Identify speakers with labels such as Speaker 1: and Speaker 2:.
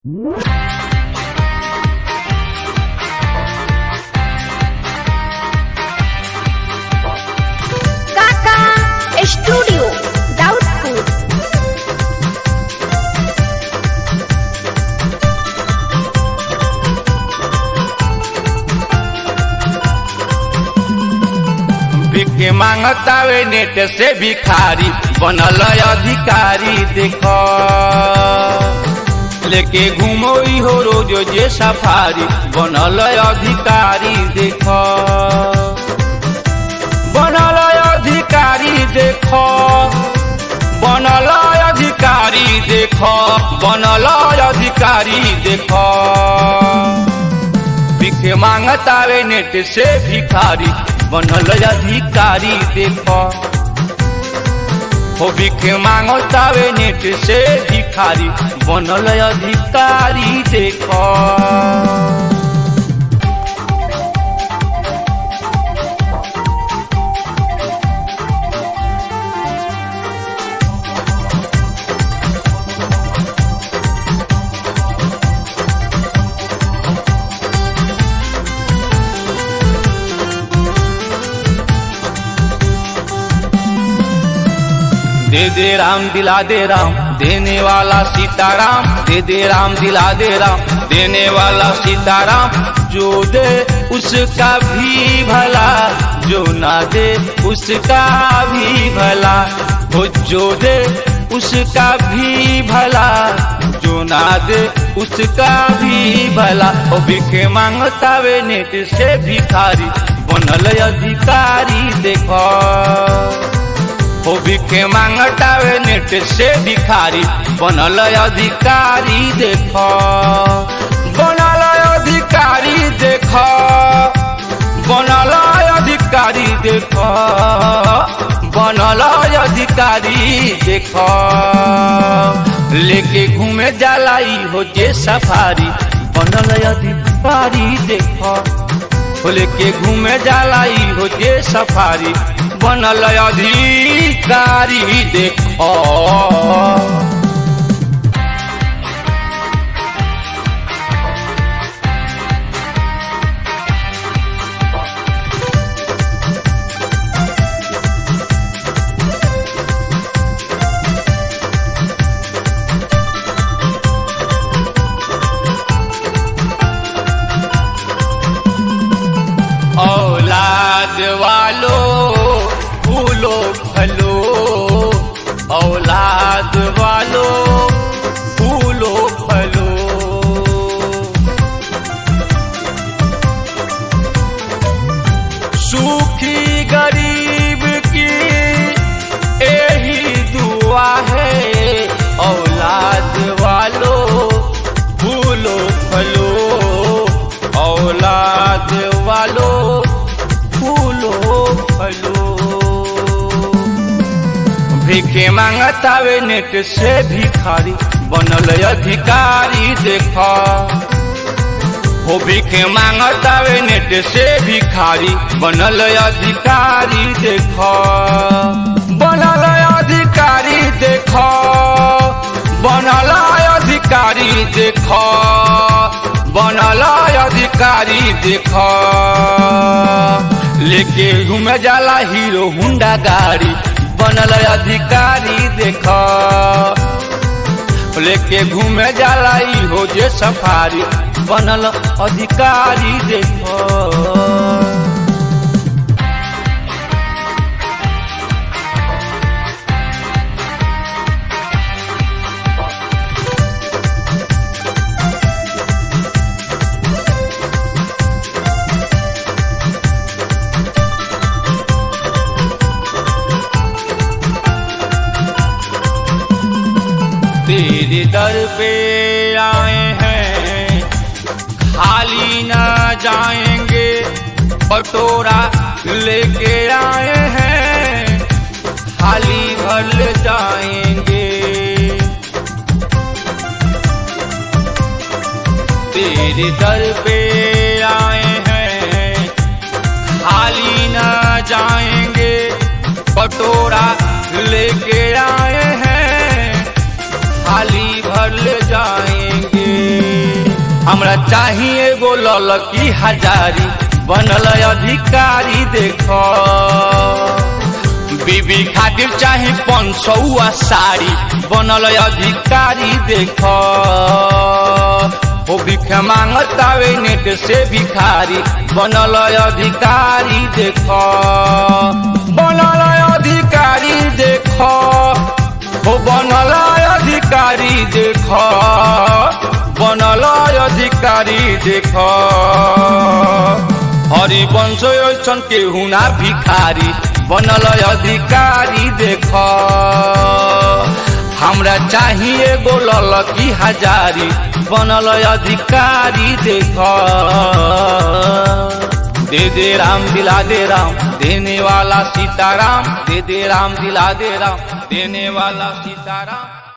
Speaker 1: काका स्टूडियो दाउदपुर
Speaker 2: भिखे मांगतावे नेट से भिखारी बनल अधिकारी देख लेके घूमो हो रोज जे सफारी बनल अधिकारी देख बनल अधिकारी देख बनल अधिकारी देख बनल अधिकारी देख भिखे मांगतावे नेट से भिखारी बनल अधिकारी देख हो भिखे मांगतावे नेट से भिखारी बनल अधिकारी देख दे दे राम दिला दे राम देने वाला सीताराम दे दे राम दिला दे राम देने वाला सीताराम जो दे उसका भी भला जो ना दे उसका भी भला वो जो दे उसका भी भला जो ना दे उसका भी भला ओ भिखे मांगता वे नेट से भिखारी बनल अधिकारी देखो हो भिखे मांगटावे नेट से भिखारी बनल अधिकारी देख बनल अधिकारी देख बनल अधिकारी देख बनल अधिकारी देख लेके घूमे जाला ई हो जे सफारी बनल अधिकारी देख हो लेके घूमे जाला ई हो जे सफारी बनल अधिकारी देख औलाद वालो फूलो फलो औलाद वालो फूलो फलो सुखी गरीब की यही दुआ है औलाद वालो फूलो फलो औलाद वालो फूलो फलो भिखे मांगतावे नेट से भिखारी बनल अधिकारी देख हो भिखे मांगतावे नेट से भिखारी बनल अधिकारी देख बनल अधिकारी देख बनल अधिकारी देख बनल अधिकारी देख लेके घूमे जाला हीरो हुंडा गाड़ी बनल अधिकारी देख लेके घूमे जाला ई हो जे सफारी बनल अधिकारी देख तेरे दर पे आए हैं खाली न जाएंगे पटोरा लेके आए हैं खाली भर ले जाएंगे तेरे दर पे आए हैं खाली न जाएंगे पटोरा लेके आए हैं थाली भर ले जाएंगे हमरा चाहिए एगो ललकी हजारी बनल अधिकारी देखो बीबी खातिर चाहे पंचौआ साड़ी बनल अधिकारी देखो ओ भिख मांगतावे नेट से भिखारी बनल अधिकारी देखो बनल अधिकारी देखो ओ बनल अधिकारी देखो बनल अधिकारी देखो हरिवंश ऐसन केहू ना भिखारी बनल अधिकारी देख हमरा चाहिए एगो ललकी हजारी बनल अधिकारी देख दे दे राम दिला दे राम देने वाला सीताराम दे दे राम दिला दे राम देने वाला सीताराम